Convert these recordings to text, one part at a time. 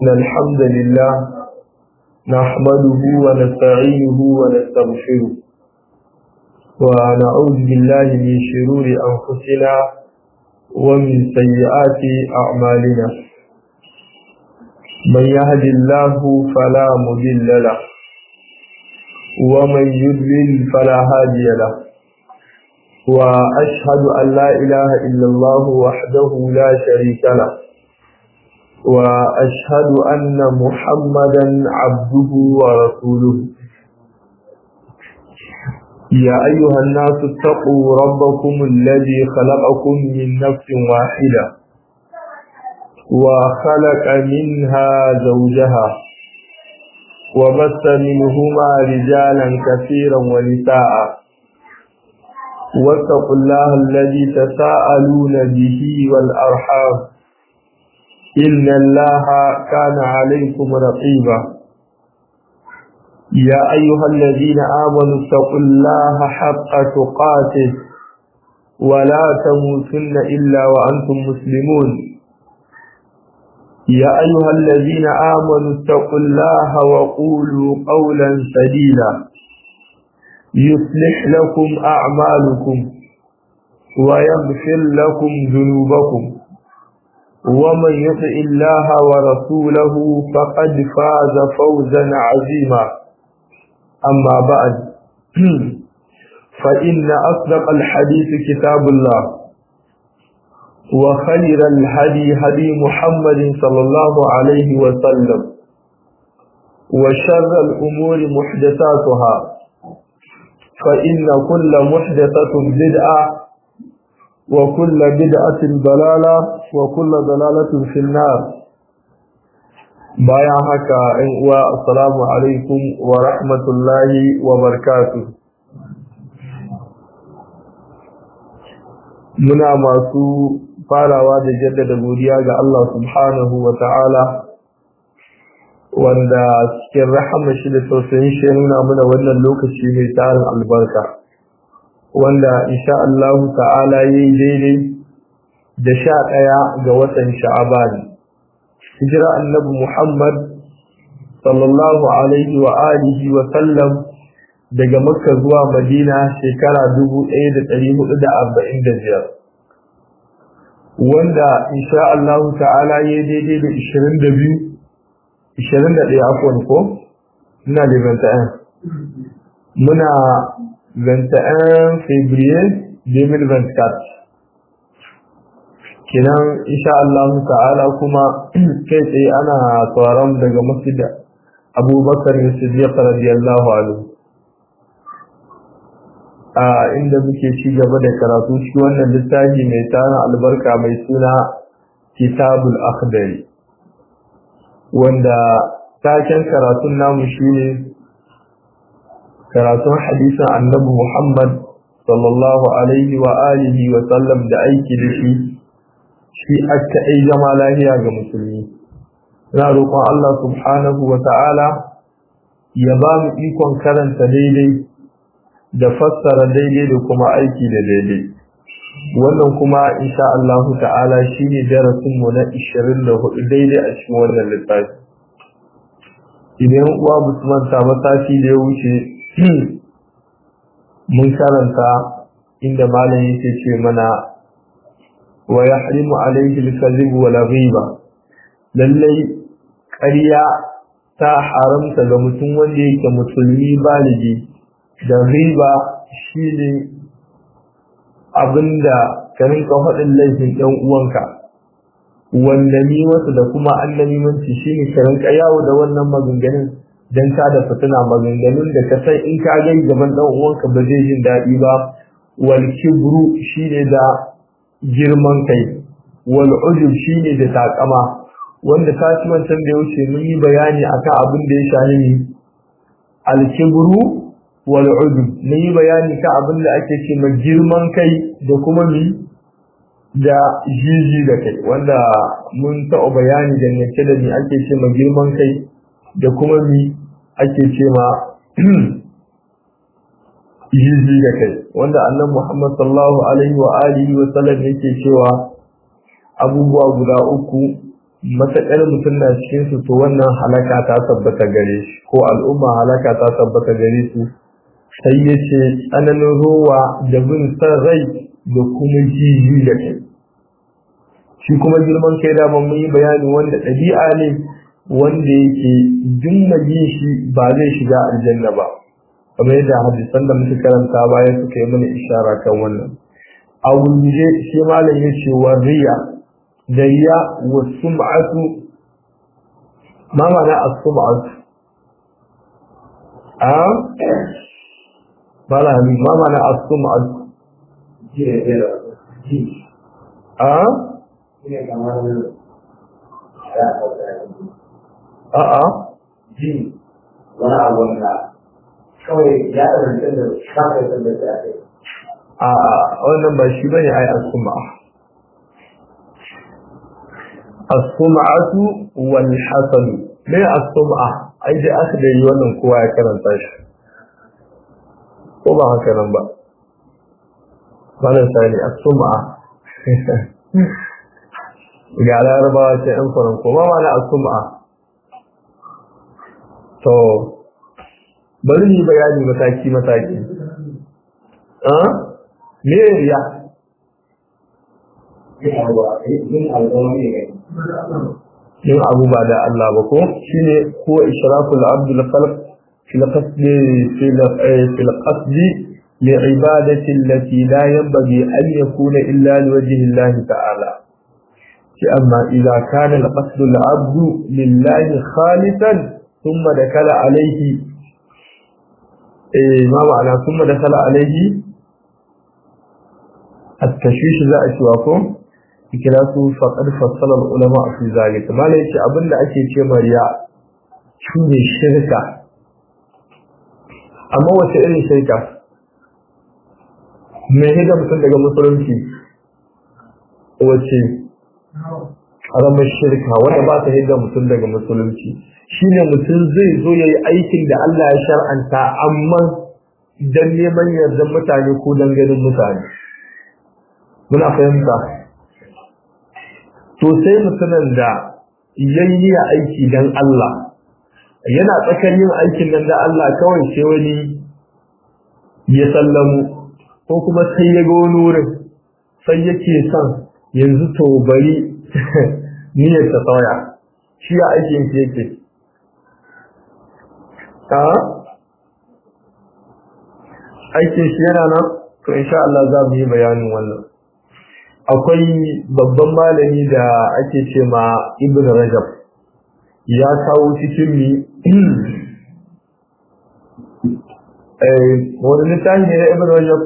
إن الحمد لله نحمده ونستعينه ونستغفره ونعوذ بالله من شرور أنفسنا ومن سيئات أعمالنا من يهد الله فلا مضل له ومن يضلل فلا هادي له وأشهد أن لا إله إلا الله وحده لا شريك له وأشهد أن محمدا عبده ورسوله يا أيها الناس اتقوا ربكم الذي خلقكم من نفس واحدة وخلق منها زوجها وبث منهما رجالا كثيرا ونساء واتقوا الله الذي تساءلون به والأرحام إن الله كان عليكم رقيبا يا أيها الذين آمنوا اتقوا الله حق تقاته ولا تموتن إلا وأنتم مسلمون يا أيها الذين آمنوا اتقوا الله وقولوا قولا سديدا يصلح لكم أعمالكم ويغفر لكم ذنوبكم ومن يطع الله ورسوله فقد فاز فوزا عظيما أما بعد فإن أصدق الحديث كتاب الله وخير الهدي هدي محمد صلى الله عليه وسلم وشر الأمور محدثاتها فإن كل محدثة بدعة وكل بدعة ضلالة وكل ضلالة في النار بايا هكا والسلام عليكم ورحمة الله وبركاته muna masu farawa da jaddada godiya ga Allah subhanahu wa ta'ala wanda cikin rahama shi da tausayin shi nuna mana wannan lokaci mai tarin albarka wanda insha Allah ta'ala yayi daidai da sha ɗaya ga watan sha'aban hijira annabi Muhammad sallallahu alaihi wa alihi wa sallam daga makka zuwa madina shekara 1445 wanda insha Allah ta'ala yayi daidai da 22 21 afwan ko ina da 21 muna 21 février 2024 kenan insha Allah ta'ala kuma kai tsaye ana tsoron daga masjid Abubakar Siddiq radiyallahu anhu a inda muke ci gaba da karatu cikin wannan littafi mai tana albarka mai suna Kitabul Akhdari wanda taken karatun namu shine karatun hadisin annabi Muhammad sallallahu alaihi wa alihi wa sallam da aiki da shi shi aka ai zama lahiya ga musulmi ina roƙon Allah subhanahu wa ta'ala ya ba mu ikon karanta daidai da fassara daidai da kuma aiki da daidai wannan kuma insha Allah ta'ala shine darasin mu na 24 daidai a cikin wannan littafi idan uwa musulman ta matashi da ya wuce mun karanta inda malam yake ce mana wa yahrimu alayhi al-kadhib wa ghiba lallai ƙarya ta haramta ga mutum wanda yake musulmi baligi da riba shine abinda ka rinka faɗin laifin ɗan uwanka wanda ni wasu da kuma annamimanci shine ka rinka yawo da wannan maganganun dan ka da fitina maganganun da ka san in ka gai gaban dan uwanka ba zai jin daɗi ba wal kibru shine da girman kai wal ujub shine da takama wanda kasuwan can da yaushe mun yi bayani akan abin da ya shahi ni al kibru wal ujub mun yi bayani kan abin da ake ce ma girman kai da kuma mi da jiji da kai wanda mun taɓa bayani dangance da ni ake ce ma girman kai da kuma mi ake ce ma jiji da kai wanda annan Muhammad sallallahu alaihi wa alihi wa sallam yake cewa abubuwa guda uku matakar mutum na cikin su to wannan halaka ta tabbata gare shi ko al'umma halaka ta tabbata gare su sai ya ce tsananin ruwa da bin san rai da kuma jiji da kai shi kuma girman kai da mun yi bayani wanda ɗabi'a ne wanda yake jumma yin shi ba zai shiga aljanna ba kamar yadda hadisan da muka karanta baya suka yi mana ishara kan wannan a wuje shi malam ya ce wa riya da riya wa sum'atu ma ma'ana as-sum'atu a malam habib ma ma'ana as-sum'atu a a'a ji wani abu na kawai ya ɗarance da shafai da da ya kai a wannan ba shi bane ai as-sum'a as-sum'atu wal hasan me as-sum'a ai da aka da yi wannan kowa ya karanta shi ko ba haka nan ba wannan sani as-sum'a ga larabawa ce ɗan faran ko ma wani as-sum'a to bari ni bayani mataki mataki ah me riya yin abu yin abu ne ne yin abu ba da Allah ba ko shine ko ishraful abdul khalq fil qasd fil fil qasd li ibadati allati la yanbaghi an yakuna illa li wajhi Allah ta'ala shi amma idza kana al qasd al abd lillahi khalisan thumma dakala alayhi eh ma ma'ana thumma dakala alayhi التشويش ذا أشواكم kira su faƙar fassalar ulama a fi zalika ma ce abinda ake ce mariya shine shirka amma wace irin shirka mai hida mutum daga musulunci wace ƙaramar shirka wanda ba ta hida mutum daga musulunci shine mutum zai zo ya yi aikin da Allah ya shar'anta amma don neman yardan mutane ko don ganin mutane muna fahimta to sai mutumin da yayi aiki dan Allah yana tsakar yin aikin nan da Allah kawai sai wani ya sallamu ko kuma sai ya ga wani wurin sai yake son yanzu to bari niyyar ta tsaya shi ya aikin shi yake a aikin shi yana nan to insha Allah za mu yi bayanin wannan akwai babban malami da ake ce ma ibn rajab ya kawo cikin mi wani littafi ne na ibn rajab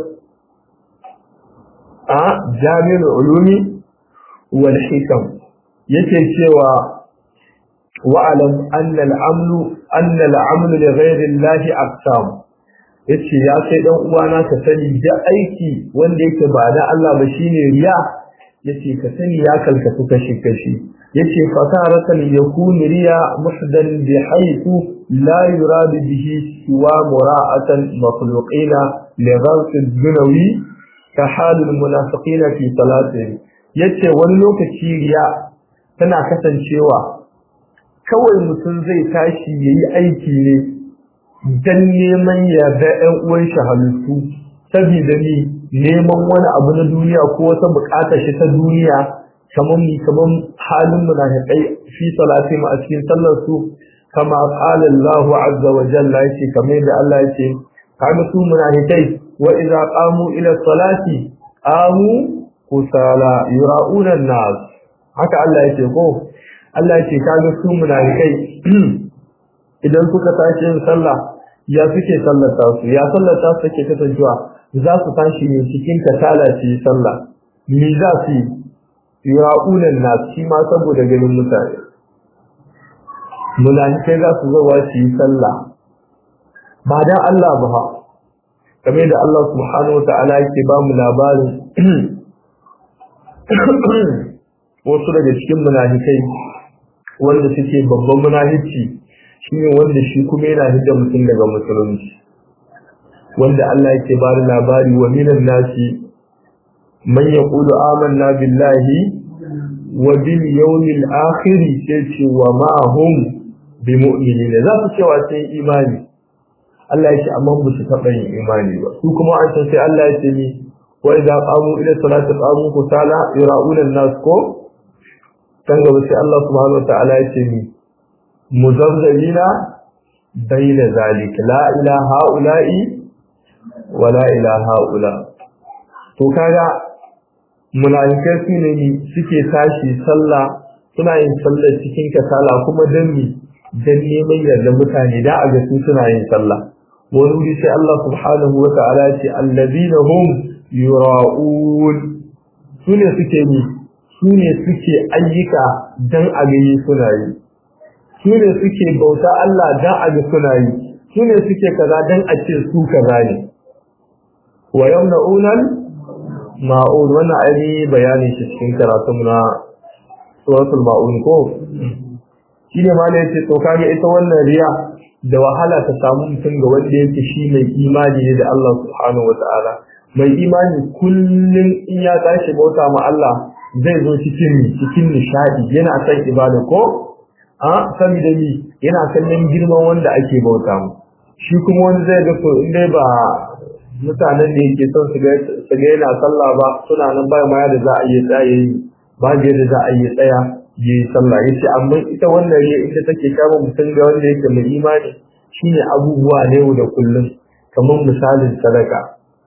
a jami'ar ulumi wal hikam yake cewa wa'alam anna al'amlu anna al'amlu li ghayri allahi aqsam yace ya kai dan uwana ka sani da aiki wanda yake ba da Allah ba shine riya yace ka sani ya kalkatu kashi kashi yace fasaratan yakun riya muhdan bi haythu la yurad bihi siwa mura'atan makhluqina li ghawt ad-dunawi ka hal al-munafiqin fi salatihim yace wani lokaci riya tana kasancewa kawai mutum zai tashi yayi aiki ne dan neman yarda ɗan uwan shi halittu saboda ni neman wani abu na duniya ko wata buƙatar shi ta duniya kamar mi kamar halin munafiqai fi salati a cikin sallar su kama qala Allahu azza wa jalla yake kamar da Allah yake kaga su munafiqai wa idza qamu ila salati qamu kusala yura'una an-nas haka Allah yake ko Allah yake kaga su munafiqai idan suka tashi yin sallah ya suke sallata su ya sallata su take kasancewa za su tashi ne cikin kasala su yi sallah me za su yi yura'unan na shi ma saboda ganin mutane munafikai za su zawa su yi sallah ba dan Allah ba ha kamar da Allah subhanahu wata'ala yake ba mu labarin wasu daga cikin munafikai wanda suke babban munafici shine wanda shi kuma yana hidda mutum daga musulunci wanda Allah yake ba da labari wa minan nasi man yaqulu amanna billahi wa bil yawmil akhir sai ce wa ma hum bi mu'minin za su cewa sai imani Allah ya ce amma ba su taɓa yin imani ba su kuma an san sai Allah ya ce ni wa idza qamu ila salati qamu kusala yura'una an-nas ko kan gaba sai Allah subhanahu wa ta'ala ya ce ni muzabzabina bayna zalik la ilaha ula'i wa la ilaha ula to kaga munafikai su ne suke tashi sallah suna yin sallah cikin kasala kuma dan mi dan neman yarda mutane da a ga su suna yin sallah wani wuri sai Allah subhanahu wa ta'ala ya ce allazina hum yura'un su ne suke ni su ne suke ayyuka dan a ga suna yi su ne suke bauta Allah dan a ga suna yi su ne suke kaza dan a ce su kaza ne wa yamna'unal ma'un wannan ainihi bayanin shi cikin karatun na suratul ma'un ko shi ne ma yace to kage ita wannan riya da wahala ta samu mutum ga wanda yake shi mai imani ne da Allah subhanahu wata'ala mai imani kullum in ya tashi bauta ma Allah zai zo cikin cikin nishadi yana san ibada ko a saboda ni yana kallon girman wanda ake bauta mu shi kuma wanda zai ga to in dai ba mutanen da yake son su ga yana sallah ba suna nan ba ma da za a yi tsaye ba da yadda za a yi tsaya yi sallah yace amma ita wannan riya ita take kama mutum ga wanda yake mai imani shine abubuwa ne yau da kullum kamar misalin sadaka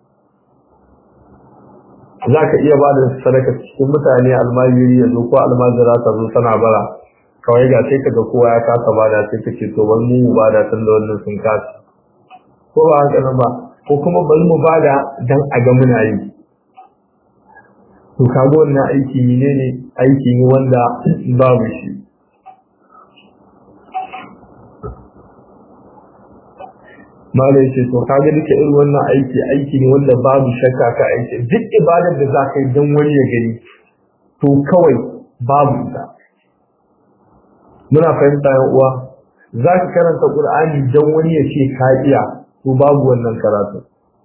za ka iya ba da sadaka cikin mutane almajiri yanzu ko almajira ta zo tana bara kawai ga sai ka ga kowa ya kasa bada sai ka ce to wani mu bada tun da wannan sun kasa ko ba haka nan ba ko kuma bari mu bada dan a ga muna yi to kaga wannan aiki ne ne aiki ne wanda babu shi malai ce to kaga duka irin wannan aiki aiki ne wanda babu shakka ka aiki duk ibadar da za ka yi don wani ya gani to kawai babu ita muna fahimta yan uwa za ka karanta qur'ani don wani ya ce ka iya to babu wannan karatu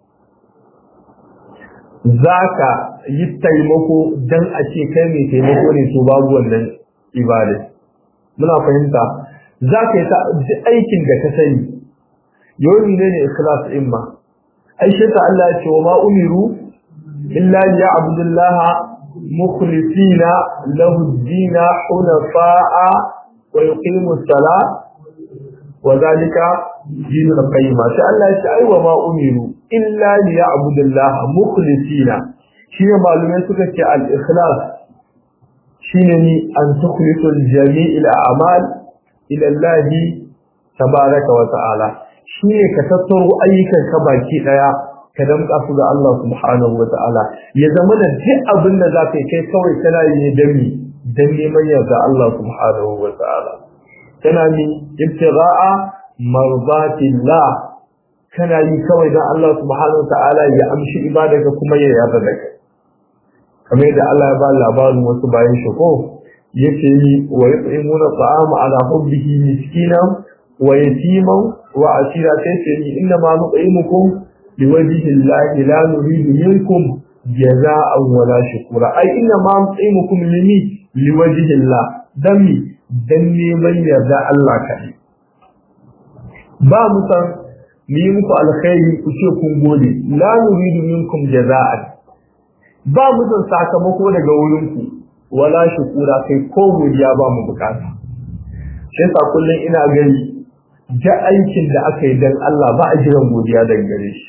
za ka yi taimako don a ce kai mai taimako ne to babu wannan ibada muna fahimta za ka yi aikin da ka sani yau ne ne ikhlas in ma aisha ta Allah ya ce wa ma umiru illa ya abdullah mukhlisina lahu ad-din hunafa'a wa yuqimu as-salat wa zalika dinul qayyim sai Allah ya ce ai wa ma umiru illa li ya'budullah mukhlisina shine malumai suka ce al-ikhlas shine ni an tukhlisu al-jami'il a'mal ila Allah tabaraka wa ta'ala shine ka tattaro ayyukan ka baki daya ka damka su ga Allah subhanahu wa ta'ala ya zama da duk abin da zaka yi kai kawai kana yi ne dan mi dan neman yarda Allah subhanahu wa ta'ala kana mi ibtigha'a marzatillah kana yi kawai dan Allah subhanahu wa ta'ala ya amshi ibadarka kuma ya yarda da kai kamar yadda Allah ya ba labarin wasu bayan shi ko yace yi wa yut'imuna ta'ama ala hubbihi miskinan wa yatiman wa asira sai ce ni inna ma nut'imukum liwajhi llahi la nuridu minkum jazaa'an wala shukura ai inna ma nut'imukum limi liwajhi llah dami dan neman yarda Allah kai ba mu san mu yi muku alkhairi ku ce kun gode la nuridu minkum jazaa'an ba mu san sakamako daga wurin ku wala shukura kai ko godiya ba mu bukata sai sa kullun ina gani da aikin da aka yi dan Allah ba a jiran godiya daga gare shi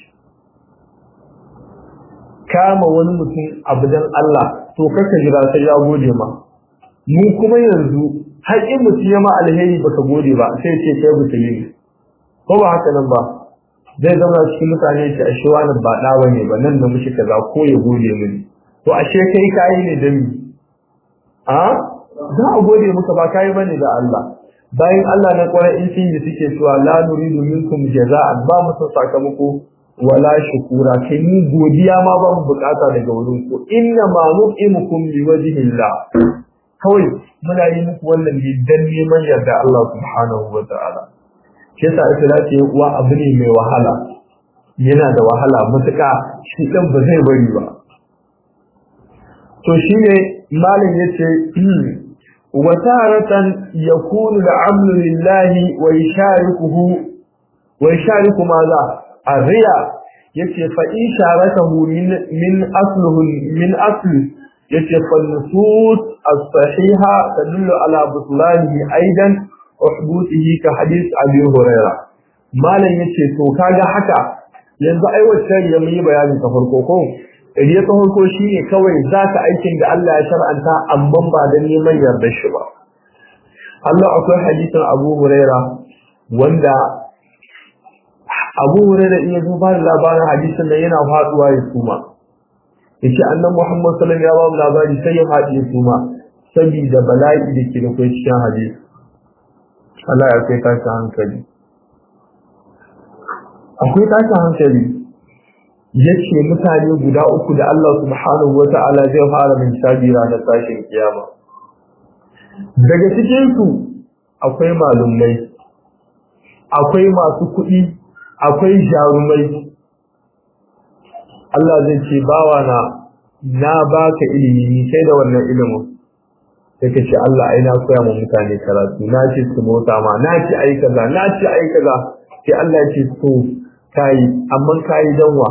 kama wani mutum abu dan Allah to kaka jira sai ya gode ma mu kuma yanzu har in mutum ya ma alheri baka gode ba sai ce kai butuli ne ko ba haka nan ba zai zama cikin mutane ce ashe wani ba da bane ba nan da mushi kaza ko ya gode mini to ashe kai kai ne dan mi a za a gode muka ba kai bane da Allah bayan Allah na kwarai in sun yi suke cewa la nuridu minkum jaza'an ba mu san sakamako wala shukura kai ni godiya ma ba mu bukata daga wurin ku inna ma nu'imukum liwajhillah kawai muna yi muku wannan ne dan neman yarda Allah subhanahu wa ta'ala shi yasa ikhlasi uwa abu ne mai wahala yana da wahala mutuka shi dan ba zai bari ba to shine malam yace wa taratan yakunu al-amru lillahi wa yasharikuhu wa yashariku maza arriya yace fa in sharakahu min min asluhu min asli yace fa nusus as-sahiha tadullu ala butlanihi aidan wa hubutihi ka hadith abi hurairah malam yace to kaga haka yanzu ai wacce ya yi bayani ta farko ko riya ta farko shine kawai zaka aikin da Allah ya shar'anta amma ba da neman yarda shi ba Allah akwai hadisin Abu Huraira wanda Abu Huraira in yazo ba labarin hadisin da yana faduwa ya suma yace annabi Muhammad sallallahu alaihi wasallam ya ba labari sai ya fadi ya suma saboda bala'i da ke da kai cikin hadisi Allah ya kai tashi hankali akwai tashin hankali yace mutane guda uku da Allah subhanahu wata'ala zai fara min shabi ranar tashin kiyama daga cikin su akwai malumai akwai masu kuɗi akwai jarumai Allah zai ce bawa na na baka ilimi ni sai da wannan ilimin sai ka ce Allah ai na koya ma mutane karatu na ce su mota ma na ce ai kaza na ce ai kaza sai Allah ya ce to kai amma kai danwa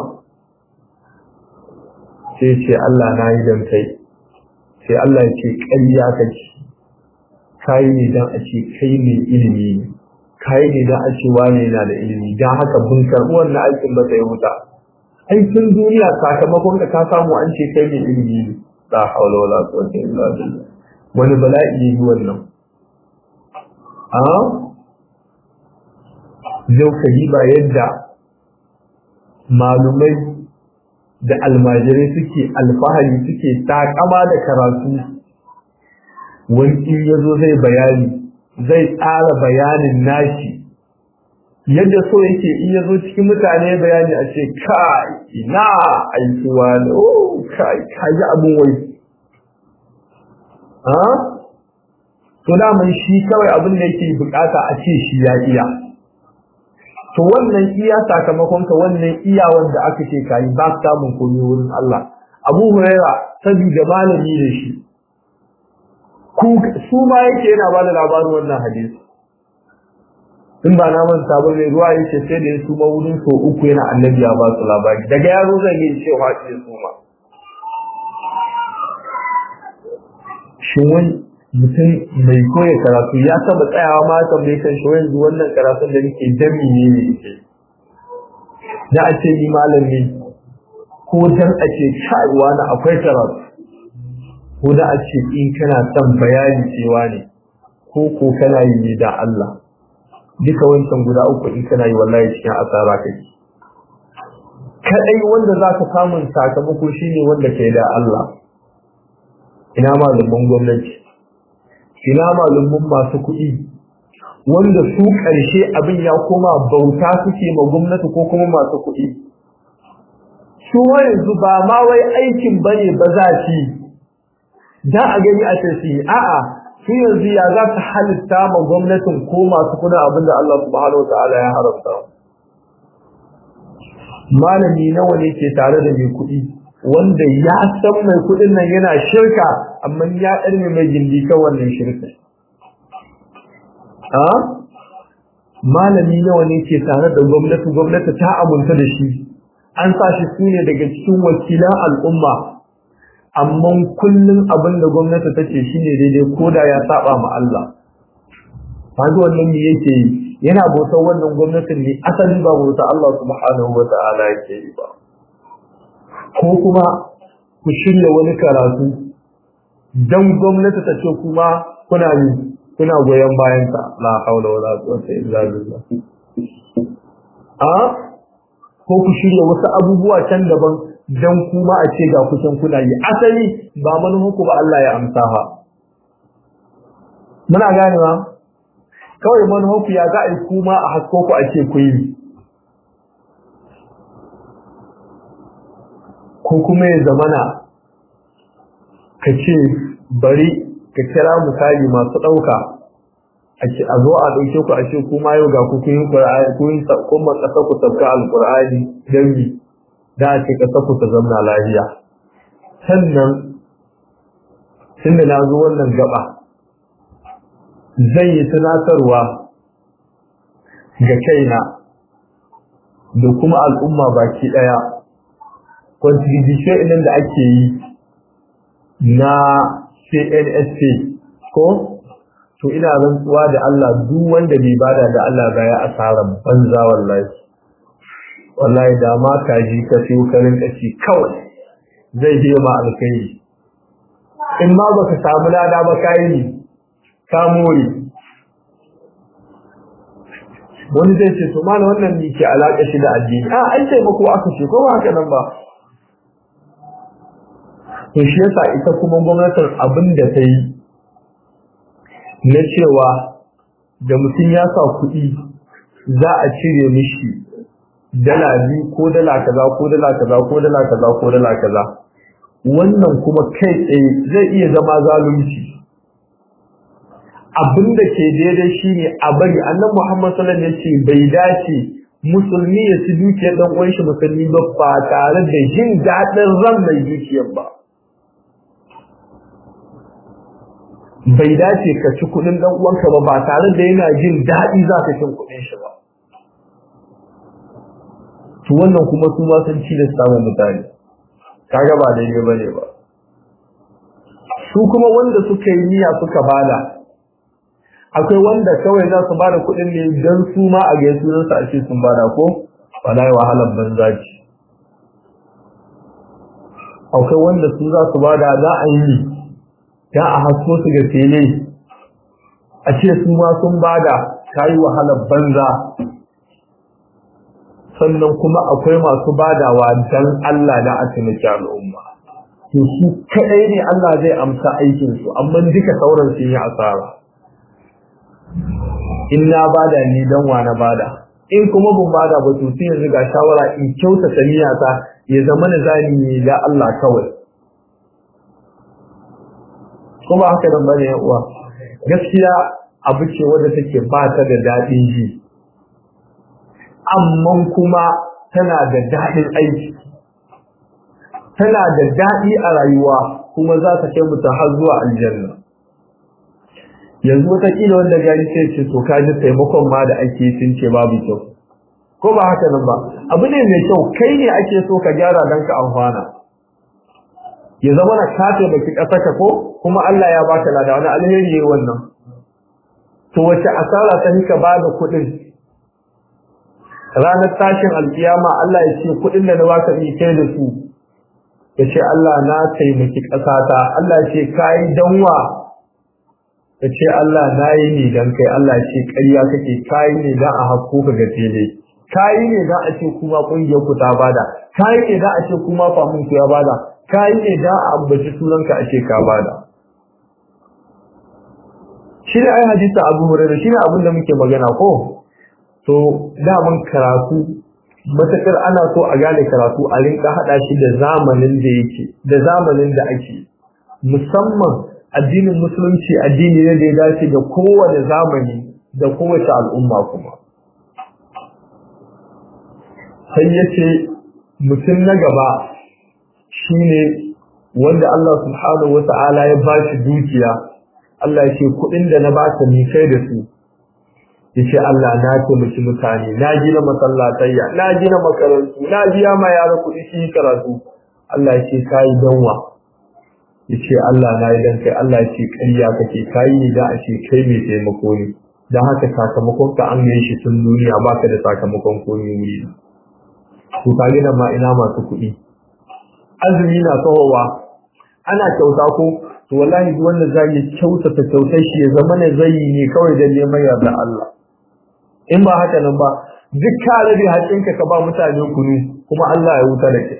sai ce Allah na yi dan kai sai Allah ya ce ƙarya kake kai ne dan a ce kai ne ilimi ne kai ne dan a ce wane yana da ilimi dan haka bun karɓi wannan aikin ba sai wuta aikin duniya sakamakon da ka samu an ce kai ne ilimi ne la haula wala quwwata illa billah wani bala'i ne wannan a yau ka yi ba yadda malumai da almajirai suke alfahari suke takama da karatu wani ya zo zai bayani zai tsara bayanin nashi yadda so yake in ya zo cikin mutane bayani a ce kai ina aikuwa ne oh kai kaji abin wai ha to daman shi kawai abin da yake bukata a ce shi ya iya to wannan iya sakamakon ka wannan iya wanda aka ce kai ba ka samun komai wurin Allah Abu Huraira saboda malami ne shi ku su ma yake yana ba da labarin wannan hadisi in ba na manta ba mai ruwa yake sai da ya suma wurin so uku yana annabi ya ba su labari daga yaro zan yi cewa shi ya suma shin wani mutum mai koya karatu ya taba tsayawa ma tambaye kan shi yanzu wannan karatun da nake dami ne ne yake da a ce ni malami ko dan a ce kaiwa na akwai karatu ko da a ce in kana son bayani cewa ne ko ko kana yi ne da Allah duka wancan guda uku in kana yi wallahi cikin asara kake kadai wanda zaka samun sakamako shine wanda kai da Allah ina malaman gwamnati ina malaman masu kuɗi wanda su ƙarshe abin ya koma bauta suke ma gwamnati ko kuma masu kuɗi su yanzu ba ma wai aikin bane ba za shi dan a gani a tafi a'a su yanzu ya za ta halitta ma gwamnatin ko masu kuna abin da Allah subhanahu wa ta'ala ya haramta malami nawa ne ke tare da mai kuɗi wanda ya san mai kuɗin nan yana shirka amma ya ɗarme mai gindi kan wannan shirka a malami nawa ne ke tare da gwamnati gwamnati ta aminta da shi an sa shi su ne daga cikin wakilan al'umma amma kullum abin da gwamnati ta ce shi ne daidai ko da ya saba ma Allah kaga wannan me yake yi yana bautar wannan gwamnatin ne asali ba bautar Allah subhanahu wa ta'ala yake yi ba ko kuma ku shirya wani karatu dan gwamnati ta ce kuma kuna yi kuna goyon bayan ta la haula wala quwwata illa billah a ko ku shirya wasu abubuwa can daban dan kuma a ce ga kusan kuna yi asali ba manufanku ba Allah ya amsa ha muna ganewa kawai manufanku ya za a yi kuma a hasko ku a ce ku yi ko kuma ya zamana ka ce bari ka kira misali masu ɗauka a zo a ɗauke ku a ce kuma yau ga ku kun yi ƙur'ani kun yi kuma ƙasa ku sabka alƙur'ani don bi da a ce ƙasa ku ta zamna lafiya sannan tunda na zo wannan gaba zan yi tunatarwa ga kaina da kuma al'umma baki ɗaya contribution ɗin da ake yi na CNSA ko to ina rantsuwa da Allah duk wanda bai bada da Allah ba ya asarar banza wallahi wallahi da ma kaji ka siyo karin kaci kawai zai je ma alkhairi in ma baka samu lada ba kai ne ka more wani zai ce to mana wannan ne ke alaƙa shi da addini a ai taimako aka ce ko ba haka nan ba to shi yasa ita kuma gwamnatin abin da ta yi na cewa da mutum ya sa kuɗi za a cire mishi dala biyu ko dala kaza ko dala kaza ko dala kaza ko dala kaza wannan kuma kai tsaye zai iya zama zalunci abin da ke daidai shine a bari annan Muhammad sallallahu alaihi wasallam yace bai dace musulmi ya ci dukiyar dan uwan shi musulmi ba ba tare da jin dadin ran mai dukiyar ba bai dace ka ci kudin dan uwanka ba ba tare da yana jin dadi za ka cin kudin shi ba to wannan kuma su ma sun ci da samun mutane kaga ba daidai bane ba su kuma wanda suka yi niyya suka bada akwai wanda kawai za su bada kuɗin ne don su ma a gaisu don su a ce sun bada ko wala wahalar banza ce akwai wanda su za su bada za a yi ya a hasko su ga tele a ce su ma sun bada ta yi wahalar banza sannan kuma akwai masu badawa don Allah da a taimaki al'umma to su kaɗai ne Allah zai amsa aikinsu amma duka sauran sun yi asara in na bada ni dan wa na bada in kuma ban bada ba to sai yanzu ga shawara in kyauta ta ya zama na zani ne da Allah kawai kuma haka nan bane ya uwa gaskiya abu ce wanda take ba ta da dadin ji amma kuma tana da dadin aiki tana da dadi a rayuwa kuma za ta kai mutum har zuwa aljanna yanzu wataƙila wanda gari sai ce to ka ji taimakon ma da ake sun ce babu kyau ko ba haka nan ba abu ne mai kyau kai ne ake so ka gyara don ka amfana ya zama na ka taimaki ƙasarka ko kuma Allah ya baka lada wani alheri ne wannan to wace asara ta hika ba da kuɗin ranar tashin alkiyama Allah ya ce kuɗin da na baka ni kai da su ya ce Allah na taimaki ƙasata Allah ya ce kayi danwa ka ce Allah na yi ne don kai Allah ce ƙarya kake kayi ne don a hakko ka ga tele kayi ne don a ce kuma ƙungiyar ku ta bada kayi ne don a ce kuma famun ku ya bada kayi ne don a ambaci sunanka a ce ka bada shi ne ai hadisa abu hurairu shi ne abin da muke magana ko to daman karatu matakar ana so a gane karatu a rinka haɗa shi da zamanin da yake da zamanin da ake musamman addinin musulunci addini ne da ya dace da kowane zamani da kowace al'umma kuma sai yace mutum na gaba shine wanda Allah subhanahu wata'ala ya ba shi dukiya Allah ya ce kuɗin da na baka ni kai da su yace Allah na taimaki mutane na gina masallatayya na gina makarantu na biya ma yara kuɗi shi karatu Allah ya ce kai danwa yace Allah na yi dan kai Allah ya ce ƙarya kake kai ne da a ce kai mai taimako ne dan haka sakamakon ka an yi shi tun duniya baka da sakamakon komai wuri to ka gina ma ina masu kuɗi azumi na tsawowa ana kyauta ko to wallahi duk wanda zai kyautata kyautar shi ya zama ne zai ne kawai da neman yarda Allah in ba haka nan ba duk ka rabe haƙinka ka ba mutane kunu kuma Allah ya wuta da kai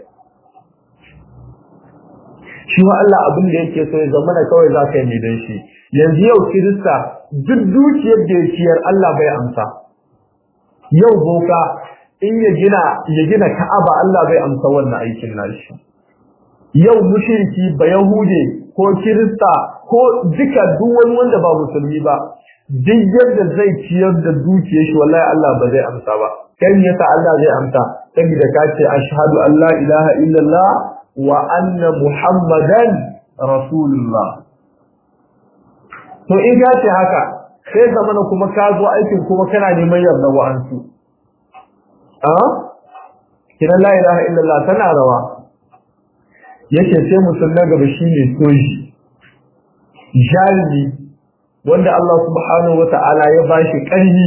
shi wa Allah abin da yake so ya zama da kawai za ka yi dan shi yanzu yau kirista duk dukiyar da ya ciyar Allah bai amsa yau boka in ya gina ya gina Ka'aba Allah bai amsa wannan aikin nashi yau mushriki ba yahude ko kirista ko duka duk wani wanda ba musulmi ba duk yadda zai ciyar da dukiyar shi wallahi Allah ba zai amsa ba kai ne yasa Allah zai amsa saboda ka ce ashhadu an la ilaha illallah wa anna muhammadan rasulullah to in ka ce haka sai zamana kuma ka zo aikin kuma kana neman yarda wa'ansu a kiran la ilaha illallah tana rawa yake sai musulman gaba shine soji jarumi wanda Allah subhanahu wata'ala ya bashi ƙarfi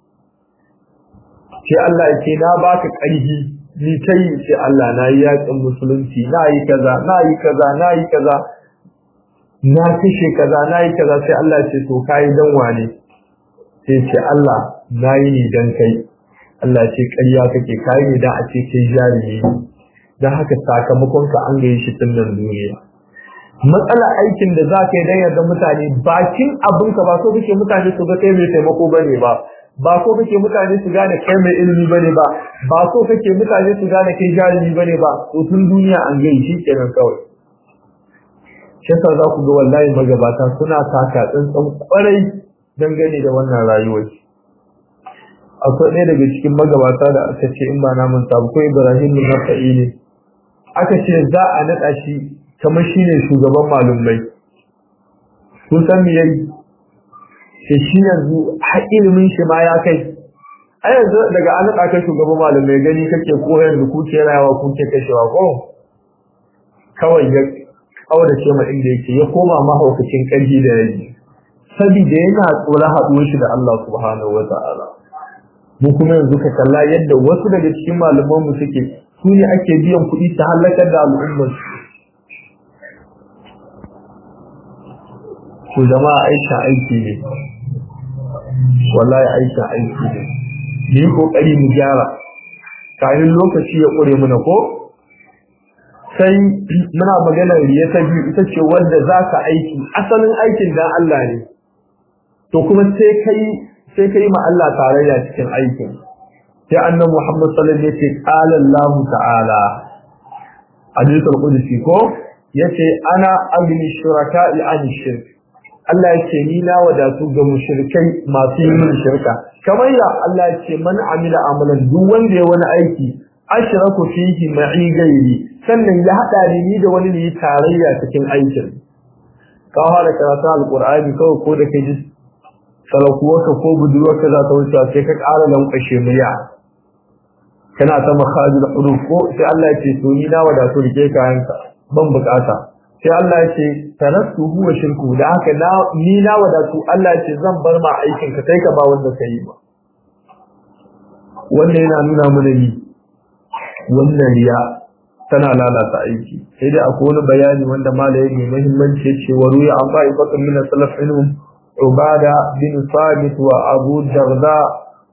sai Allah ya ce na baka ƙarfi ni kai sai Allah na yi yakin musulunci na yi kaza na yi kaza na yi kaza na kashe kaza na yi kaza sai Allah ce to kai dan wane sai ce Allah na yi ni dan kai Allah ce ƙarya kake kai ne dan a ce kai jarumi dan haka sakamakon ka an gaye shi tun nan duniya matsala aikin da za ka yi dan yarda mutane bakin abinka ba so kake mutane su ga kai mai taimako bane ba ba so kake mutane su gane kai mai ilimi bane ba ba so kake mutane su gane kai jarumi bane ba to tun duniya an gaye shi kenan kawai shi za ku ga wallahi magabata suna taka tsantsan kwarai dangane da wannan rayuwar akwai ɗaya daga cikin magabata da aka ce in ba na manta ba ko Ibrahim bin Nafa'i ne aka ce za a naɗa shi kamar shi ne shugaban malumai kun san me yayi sai shi yanzu har ilimin shi ma ya kai a yanzu daga an naɗa ka shugaban malumai gani kake koyar da kuke rayawa kuke kashewa ko kawai ya kaurace ma inda yake ya koma mahaukacin ƙarfi da yaji saboda yana tsoron haɗuwar shi da Allah subhanahu wa ta'ala mu kuma yanzu ka kalla yadda wasu daga cikin malaman mu suke su ne ake biyan kuɗi ta halakar da al'ummar su jama'a aisha aiki ne wallahi aisha aiki ne mu yi kokari mu gyara kafin lokaci ya ƙure mana ko sai muna maganar riya ta biyu ita ce wanda za ka aiki asalin aikin dan Allah ne to kuma sai kai sai kai ma Allah tarayya cikin aikin sai annabi Muhammad sallallahu alaihi wasallam yace qala Allah ta'ala hadithul qudsi ko yace ana agni shuraka'i an shirk Allah yace ni na wadatu ga mushrikai masu yin shirka kamar ya Allah yace man amila amalan duk wanda ya wani aiki ashraku fihi ma'i gairi sannan ya hada ni da wani ne tarayya cikin aikin ka fara karatu alqur'ani kawai ko da kai salakuwarka ko budurwarka za ta wuce sai ka ƙara lankwashe murya kana ta makhajul huruf ko sai Allah ya ce to ni na wadatu rike kayanka ban bukata sai Allah ya ce tarastu huwa shirku da haka na ni na wadatu Allah ya ce zan bar ma aikin ka kai ka ba wanda ka yi ba wannan yana nuna mana ni wannan riya tana lalata aiki sai dai akwai wani bayani wanda malaye mai muhimmanci ya ce wa ruya an ba'i fakan min salaf ilmum عبادة بن ثابت وأبو الدرداء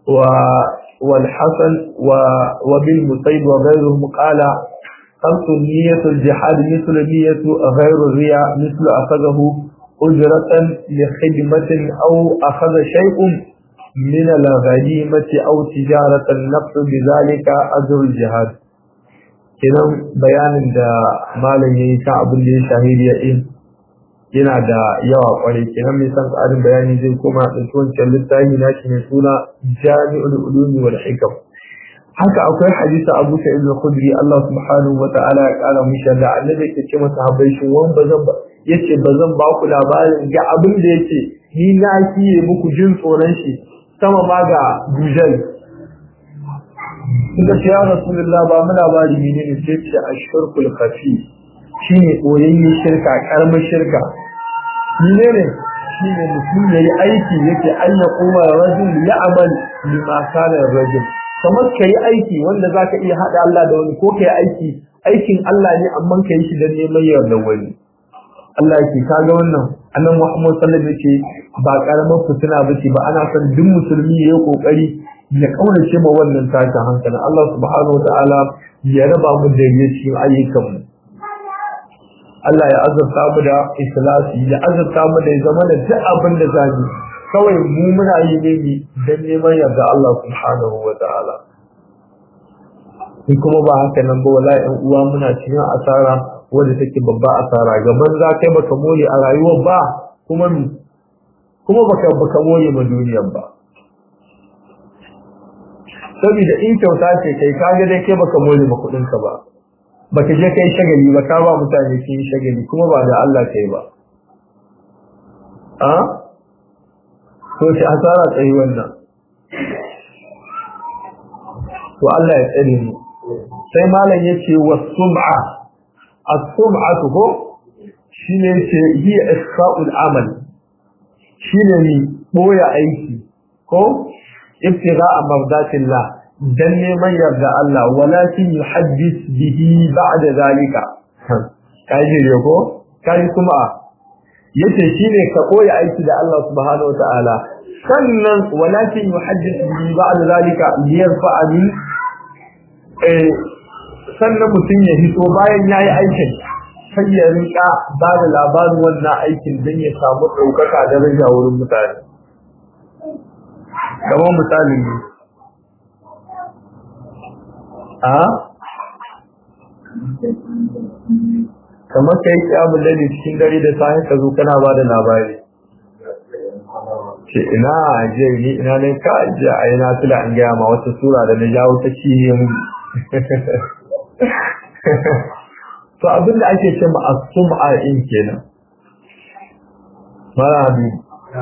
والحسن وابن مسيب وغيرهم قال خمس نية الجهاد مثل نية غير الرياء مثل أخذه أجرة لخدمة أو أخذ شيء من الغنيمة أو تجارة النفس بذلك أجر الجهاد كنا بيان دا مالا يكا أبن لي شهيد يئين yana da yawa kwarai kenan mai san tsarin bayani zai koma ɗauki wancan littafi na shi mai suna jami'ul ulumi wal hikam haka akwai hadisi Abu Sa'id al-Khudri Allah subhanahu wa ta'ala ya kara mu da annabi yake ce masa habai shi wan bazan ba yace bazan ba ku labarin ga abin da yake ni na kiye muku jin tsoron shi sama ma ga dujal Suka ce ya Rasulullah ba mu labari menene sai ce ashirkul khafi shine koyayyen shirka karamin shirka menene shine mutum yayi aiki yake an ya kuma rajul ya amal lima kana rajul kamar kai aiki wanda zaka iya hada Allah da wani ko kai aiki aikin Allah ne amma kai shi dan neman yarda wani Allah yake kaga wannan annabi Muhammad sallallahu alaihi wasallam ba karamar fitina bace ba ana son duk musulmi yayi kokari ya kaurace ma wannan tashin hankali Allah subhanahu wataala ya raba mu da cikin ayyukan mu Allah ya azurta mu da ikhlasi ya azurta mu da zama da duk abin da zamu kawai mu muna yi ne ni dan neman yarda Allah subhanahu wa ta'ala in kuma ba haka nan ba wallahi ɗan uwa muna cikin asara wanda take babba asara gaban za kai baka more a rayuwar ba kuma kuma baka baka more ma duniyar ba saboda in kyauta ce kai kaga dai kai baka more ma kuɗin ka ba baka je kai shagali ba ka ba mutane sun yi shagali kuma ba da Allah kai ba a to shi asara tsayi wannan to Allah ya tsare mu sai malam yace was-sum'a as-sum'atu ko shine yace hi isfa'ul amal shine ni boya aiki ko ibtigha'a mardatillah dan neman yarda Allah walakin yuhaddis bihi ba'da zalika kaji ne ko kaji kuma yace shine ka koya aiki da Allah subhanahu wataala sannan walakin yuhaddis bihi ba'da zalika liyarfa'a min eh sannan mutum ya hito bayan yayi aikin sai ya rinka ba da labarin wannan aikin don ya samu ɗaukaka da daraja wurin mutane kamar misali ne a kamar ka yi kyamun dare cikin dare da sahi ka zo kana ba da labari ce ina je ni ina ne ka je a yi nafila an gaya ma wata sura da na jawo ta ciye mu to abin da ake ce ma as-sum'a in kenan mara habibu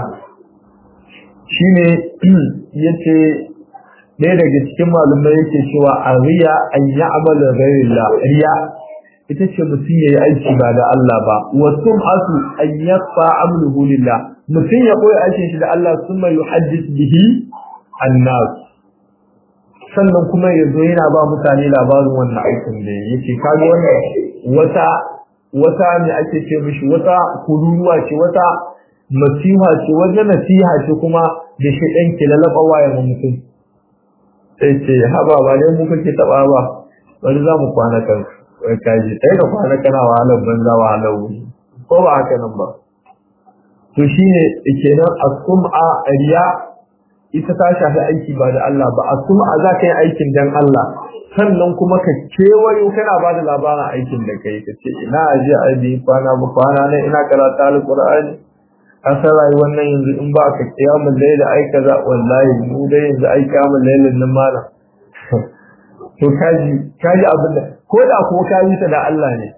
shine yace ɗaya daga cikin malumai yake cewa a riya an yi amalin rayuwa riya ita ce mutum ya yi aiki ba da Allah ba wasu asu an yafa amluhu lillah mutum ya koya aikin shi da Allah sun mai yuhaddis bihi annas sannan kuma ya zo yana ba mutane labarin wannan aikin da ya yake kaga wannan wata wata ne ake ce mishi wata kururuwa ce wata nasiha ce wata nasiha ce kuma da shi ɗan ke lalaba wayan mutum sai ce haba ba dai mu kake taɓa ba bari za mu kwana kan kaji sai da kwana kana wahalar banza wahalar wuri ko ba haka nan ba to shine kenan as-sum'a riya ita ta shafi aiki ba da Allah ba as-sum'a za ka yi aikin dan Allah sannan kuma ka kewayo kana ba da labarin aikin da kai ka ce ina aje a bi kwana ba kwana ne ina karanta alqur'ani an san rayuwar nan yanzu in ba ka kiyamun laila ai kaza wallahi mu dai yanzu ai kiyamun lailan nan malam to kaji kaji abin da ko da ko kaji ta da Allah ne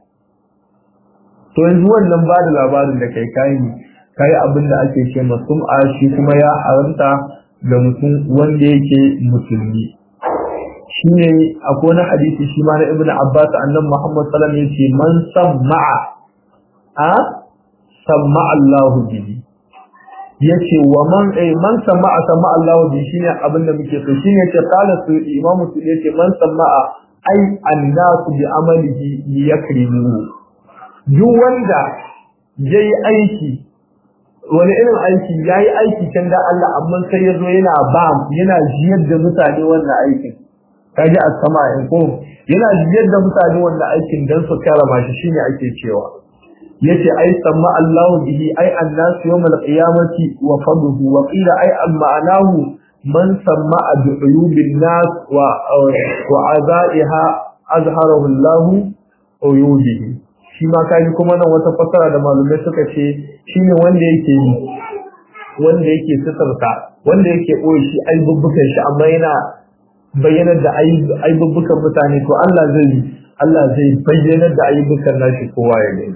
to yanzu wannan ba da labarin da kai kai ne kai abin da ake ce masum'a shi kuma ya haramta ga mutum wanda yake musulmi shine akwai wani hadisi shi ma na ibnu abbas annabi muhammad sallallahu alaihi wasallam yace man samma'a a samma Allahu bihi yace wa man eh man sama'a samma Allahu bihi shine abin da muke so shine yace qala su imam su yace man sama'a ai annasu bi amalihi liyakrimu duk wanda yayi aiki wani irin aiki yayi aiki kan da Allah amma sai yazo yana ba yana jiyar da mutane wannan aikin kaji a sama in ko yana jiyar da mutane wannan aikin dan su karama shi shine ake cewa yace ai samma Allahu bihi ai annasu yawmal qiyamati wa fadhu wa qila ai al ma'anahu man samma bi uyubin nas wa wa azaiha azharahu Allah uyubihi shi ma kai kuma nan wata fasara da malumai suka ce shine wanda yake yi wanda yake sitarta wanda yake koyi shi ai bubbukan shi amma yana bayyanar da aibubbukan mutane to Allah zai Allah zai bayyanar da aibubbukan nashi kowa ya gani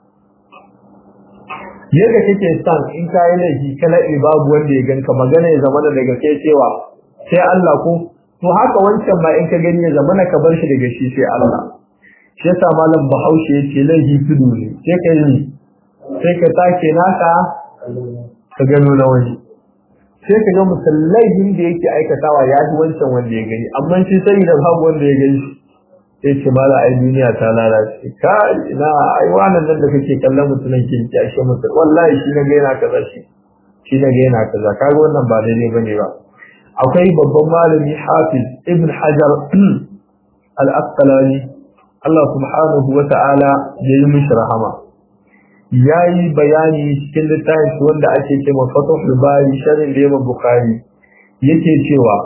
yadda kake son in ka yi laifi kana babu wanda ya ganka magana ya zama daga kai cewa sai Allah ko to haka wancan ma in ka gani ya zama ka bar shi daga shi sai Allah shi yasa malam Bahaushe yace laifi tudu ne sai ka yi sai ka take naka ka gano na wani sai ka ga musallahin da yake aikatawa ya ji wancan wanda ya gani amma shi sai da babu wanda ya gani sai ce mala ai duniya ta lalace ka ina ai wannan nan da kake kallon mutumin ke ki ashe mutum wallahi shi na ga yana kaza shi shi na ga yana kaza kaga wannan ba daidai bane ba akwai babban malami Hafiz Ibn Hajar al-Asqalani Allah subhanahu wa ta'ala ya yi mishi rahama yayi bayani cikin littafin wanda ake cewa Fathul Bari sharhin da Imam Bukhari yake cewa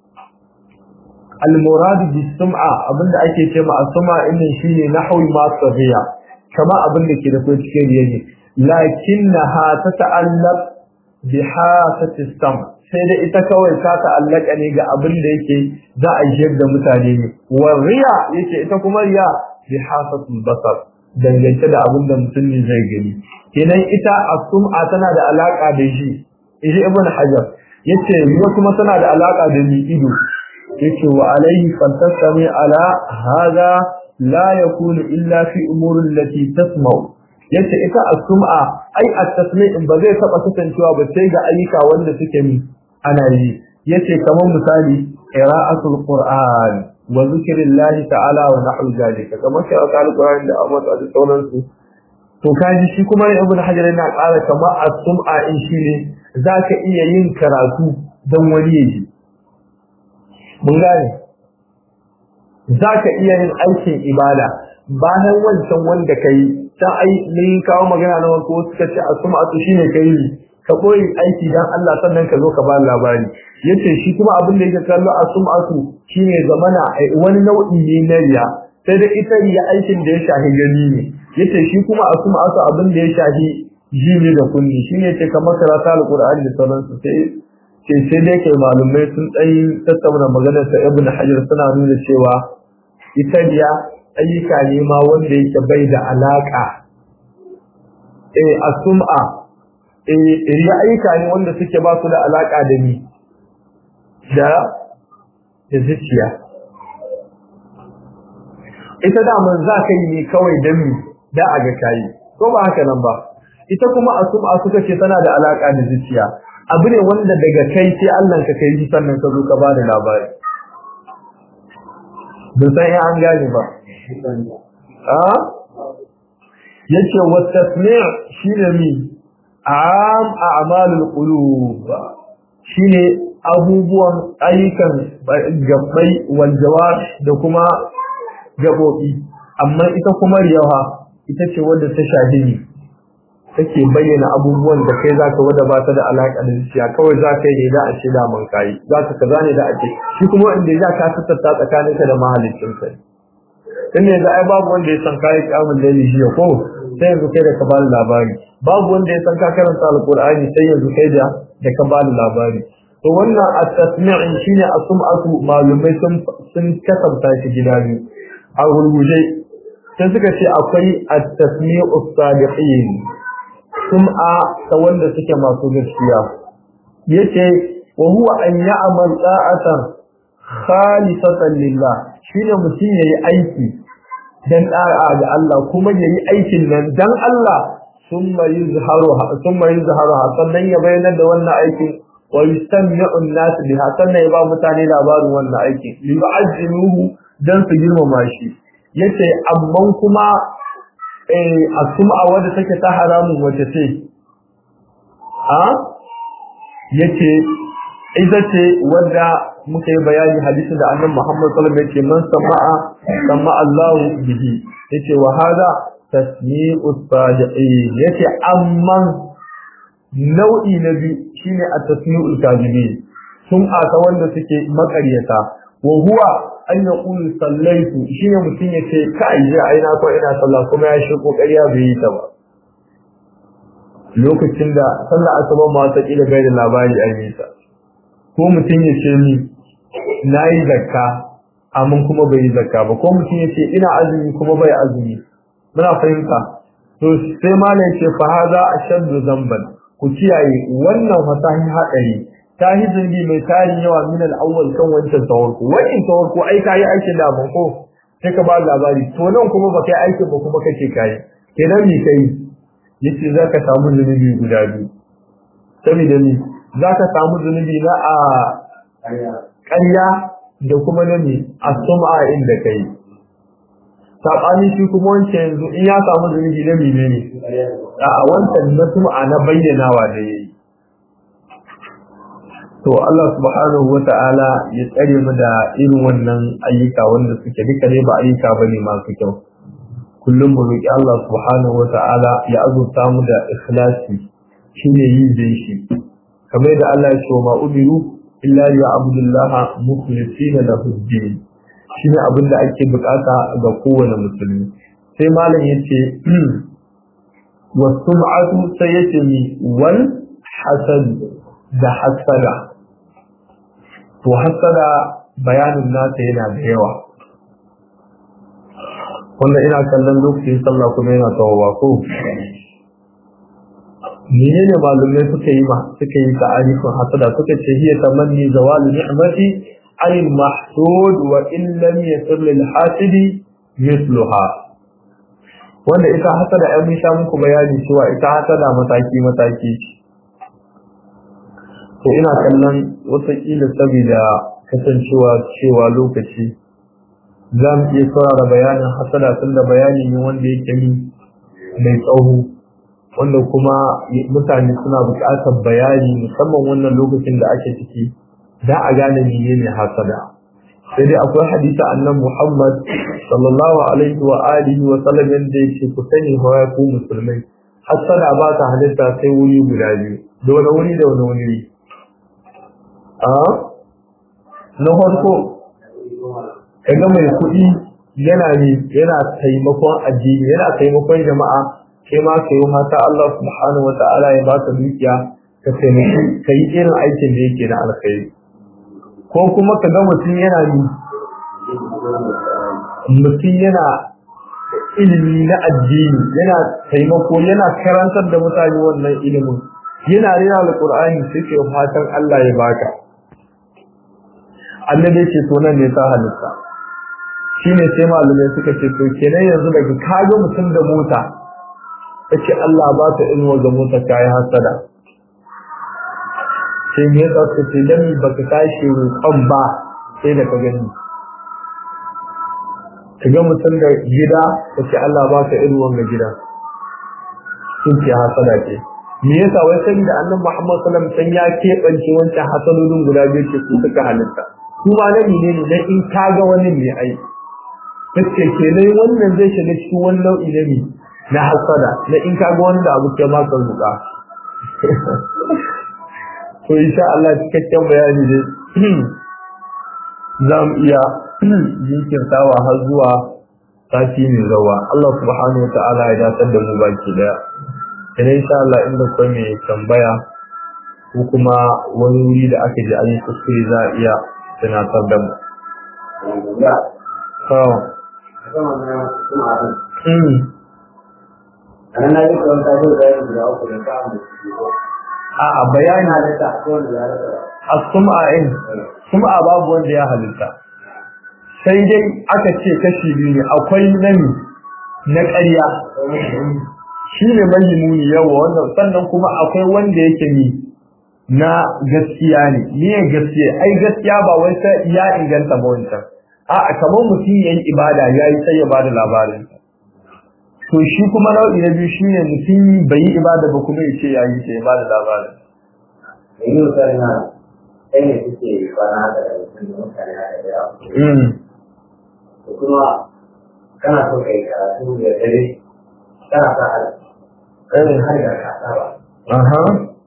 al-murad bis-sum'a abinda ake cewa as-sum'a innan shine nahwi ma sahiya kama abinda ke da cikin riyayi lakinnaha tata'allaq bi hasati sam sai da ita kawai ta ta'allaka ne ga abin da yake za a jiyar da mutane ne wa riya yake ita kuma riya bi hasatul basar dangance da abin da mutum ne zai gani kenan ita as-sum'a tana da alaka da shi idan ibn hajar yace riya kuma tana da alaka da mi ido yace wa alaihi fantasami ala hada la yakunu illa fi umurin lati tasma'u yace ita as-sum'a ai at-tasmi' ba zai taba kasancewa ba sai ga ayyuka wanda suke mi ana yi yace kamar misali qira'atul qur'an wa zikrillahi ta'ala wa nahwu zalika kamar qira'atul qur'an da amma da sauransu to kaji shi kuma ibn hajar yana ƙara kamar as-sum'a in shine zaka iya yin karatu dan wani yaji mun gane zaka iya yin aikin ibada bayan wancan wanda kai ta ai mun kawo magana na wanko suka ce as-sum'atu shine kai ka koyi aiki dan Allah sannan ka zo ka ba labari yace shi kuma abin da yake kallo as-sum'atu shine zamana wani nau'i ne na riya sai da ita riya aikin da ya shahi gani ne yace shi kuma as-sum'atu abin da ya shahi ji ne da kunni shine ce kamar karatu al-Qur'ani da sauransu sai ce sai dai kai malumai sun dai tattauna maganar sa Ibn Hajar suna nuna cewa ita riya ayyuka ne ma wanda yake bai da alaka eh as-sum'a riya ayyuka ne wanda suke ba su da alaka da ni da da zuciya ita da man za ka yi ne kawai don mi da a ga kayi ko ba haka nan ba ita kuma asuma suka ce tana da alaka da zuciya abu ne wanda daga kai sai Allah ka kai sannan ka zo ka ba da labari bin san an gane ba a yace wa tasmi' shine mi am a'malul qulub shine abubuwan ayyukan gabbai wal jawar da kuma gabobi amma ita kuma riyawa ita ce wadda ta shahidi take bayyana abubuwan da kai zaka wada ba ta da alaka da zuciya kawai zaka yi da a ce da man kai zaka kaza ne da ake shi kuma inda za ka tattata tsakaninka da mahallicin kai dan ne da ai babu wanda ya san kai kiyamun laili shi ko sai yanzu kai da ka bani labari babu wanda ya san ka karanta alqur'ani sai yanzu kai da da ka bani labari to wannan at-tasmi' shine asum'atu malumai sun sun kasanta shi gida biyu a gurguje sai suka ce akwai at-tasmi'u sadiqin sum'a ta wanda suke masu gaskiya yace wa huwa an ya'mal ta'atan khalisatan lillah shine mutum yayi aiki dan da'a ga Allah kuma yayi aikin nan dan Allah summa yuzharuha summa yuzharuha sannan ya bayyana da wannan aikin wa yustami'u an-nas biha sannan ya ba mutane labarin wannan aikin yu'azzimuhu dan su girmama shi yace amman kuma eh asuma wanda take ta haramun wace ce a yace ita ce wanda muka yi bayani hadisin da annabi Muhammad sallallahu alaihi wasallam yake man sama'a sama Allahu bihi yace wa hada tasmi'u sadiqin yace amman nau'i na biyu shine at-tasmi'ul kadhibin sun aka wanda suke makaryata wa huwa an yaqulu sallaitu shine mutun yace kai je ai na ko ina sallah kuma ya shi kokariya bai yi ta ba lokacin da sallah asuba ma ta kila bai da labari a yi ta ko mutun yace ni nayi zakka amma kuma bai yi zakka ba ko mutun yace ina azumi kuma bai azumi muna fahimta to sai malai yace fa hada ashaddu zamban ku kiyaye wannan fasahin hadari ta yi zirgi mai tarin yawa min al-awwal kan wancan tawarku wannan tawarku ai kai aikin da ban ko sai ka ba labari to nan kuma ba kai aikin ba kuma kace kai kenan me kai yace zaka samu zunubi guda biyu saboda ni zaka samu zunubi na a ƙarya da kuma na ne a sum'a inda kai sabani shi kuma wancan yanzu in ya samu zunubi na menene a wancan na sum'a na bayyanawa da yayi to Allah subhanahu wata'ala ya tsare mu da irin wannan ayyuka wanda suke duka ne ba ayyuka bane masu kyau kullum mu roki Allah subhanahu wata'ala ya azurta mu da ikhlasi shine yi dai shi kamar da Allah ya ce ma umiru illa ya abdullaha mukhlisina lahu din shine abin da ake bukata ga kowane musulmi sai malam yace wasum'atu sai yace mi wal hasad da hasada to hasada bayanin nasa yana da yawa wanda ina kallon lokacin sallah kuma yana tawowa ko menene malumai suka yi ma suka yi ta'arifin hasada suka ce hiya tamanni zawalu ni'mati anil mahsud wa in lam yasil lil hasidi misluha wanda ita hasada ai mun sha muku bayani cewa ita hasada mataki mataki to ina kallon wata kila saboda kasancewa cewa lokaci za mu iya saurara bayanin hasada tun da bayani ne wanda yake mi mai tsawo wanda kuma mutane suna buƙatar bayani musamman wannan lokacin da ake ciki da a gane menene hasada sai dai akwai hadisi annan Muhammad sallallahu alaihi wa alihi wa sallam yanda yake ku sani hawa ku musulmai hasada ba ta halitta sai wuri guda biyu da wani wuri da wani wuri a na farko kaga mai kuɗi yana ne yana taimakon addini yana taimakon jama'a kai ma kai mata Allah subhanahu wa ta'ala ya baka dukiya ka taimaki ka yi irin aikin da yake na alkhairi ko kuma ka ga mutum yana ni mutum yana ilimi na addini yana taimako yana karantar da mutane wannan ilimin yana rera alqur'ani sai ke fatan Allah ya baka annabi ce to nan ne ta halitta shine sai malumai suka ce to kenan yanzu daga kaga mutum da mota kace Allah ba ta inuwa ga mota kai hasada sai me yasa ka ce dan baka tashi roƙon ba sai da ka gani kaga mutum da gida kace Allah ba ta inuwa ga gida sun ce hasada ce me yasa wai sai da annabi Muhammad sallallahu alaihi wasallam ya keɓance wancan hasalolin guda biyu ce su suka halitta kuma na ne ne dan in kaga wani ne ai kace kenan wannan zai shiga cikin wani nau'i na ne na hasada na in kaga wani da abu ke ma ka zuka to insha Allah cikakken bayani dai za mu iya jinkirtawa har zuwa sati mai zawa Allah subhanahu wa ta'ala ya datar da mu baki daya idan insha Allah inda kai mai tambaya ko kuma wani wuri da aka ji an yi kuskure za a iya tunatar da mu. A'a bayani a sum'a in sum'a babu wanda ya halitta sai dai aka ce kashi biyu ne akwai nami na ƙarya shi ne mahimuni yawa wannan sannan kuma akwai wanda yake ni na gaskiya ne ni gaskiya ai gaskiya ba wai sai ya inganta ba wancan a'a kamar mutum yayi ibada yayi sai ya bada labarin to shi kuma nau'i na biyu shine mutum bai yi ibada ba kuma ya ce yayi sai ya bada labarin Ini karena ini sih karena ada mutane da yawa. Kuma kana so kai karatu da dare kana sa hali. Kai har da ka saba. aha